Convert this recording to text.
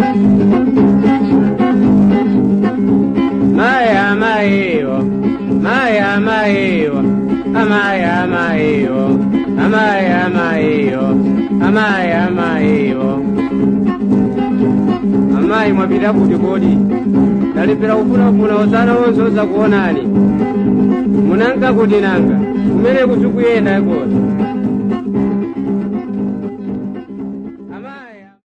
maya mayo maya mayo amaya mayo amaya mayo amaya mayo amayi mwapita kuti kodi ndalipira kufunafuna osana wonse oza kuonani munanga kuti nanga kumene kutikuyenda kosa